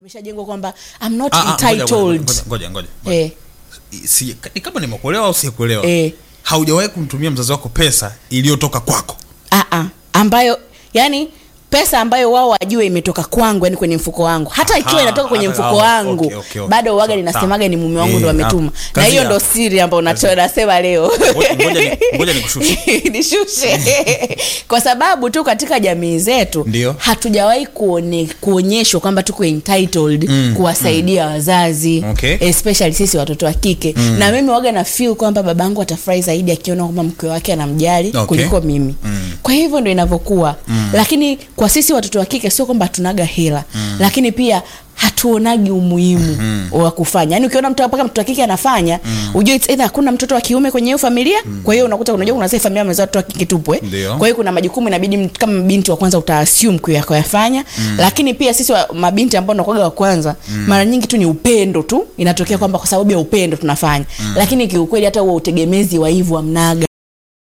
imeshajengwa kwamba I'm not Ah, ah, ngoja, entitled ngoja, ngoja, ngoja, ngoja. eh, Si- ni kama nimekuelewa au siekuelewa eh, haujawahi kumtumia mzazi wako pesa iliyotoka kwako ah, ah, ambayo yani pesa ambayo wao wajue imetoka kwangu yani kwenye mfuko wangu hata ikiwa Aha, inatoka kwenye ah, mfuko ah, wangu okay, okay, okay. bado waga Sawa, linasemaga ni mume wangu Eh, ndo ametuma hapo. na Kazi hiyo ndo hapo. siri ambayo nacho- nasema leo Ngoja- ngoja ni- ngoja nikushushe. nishushe kwa sababu tu katika jamii zetu Ndio. hatujawahi kuone, kuonyeshwa kwamba tuko entitled Mm, kuwasaidia wazazi Okay. especially sisi watoto wa kike na mimi waga na feel kwamba babangu atafurahi zaidi akiona kwamba mke wake anamjali Okay. kuliko mimi Mm. kwa hivyo ndo inavyokuwa lakini kwa sisi watoto wa kike sio kwamba hatunaga hela lakini pia hatuonagi umuhimu wa kufanya yaani ukiona mtu mpaka mtoto wa kike anafanya ujue it's either hakuna mtoto wa kiume kwenye hiyo familia kwa hiyo unakuta unajua kuna zile familia wamezaa watoto wa kike tupu eh? Ndio. kwa hiyo kuna majukumu inabidi mtu- kama binti wa kwanza utaassume kuyafanya lakini pia sisi wa, mabinti ambao nakwaga wa kwanza mara nyingi tu ni upendo tu inatokea kwamba kwa sababu ya upendo tunafanya lakini kiukweli hata huo utegemezi wa hivyo amnaga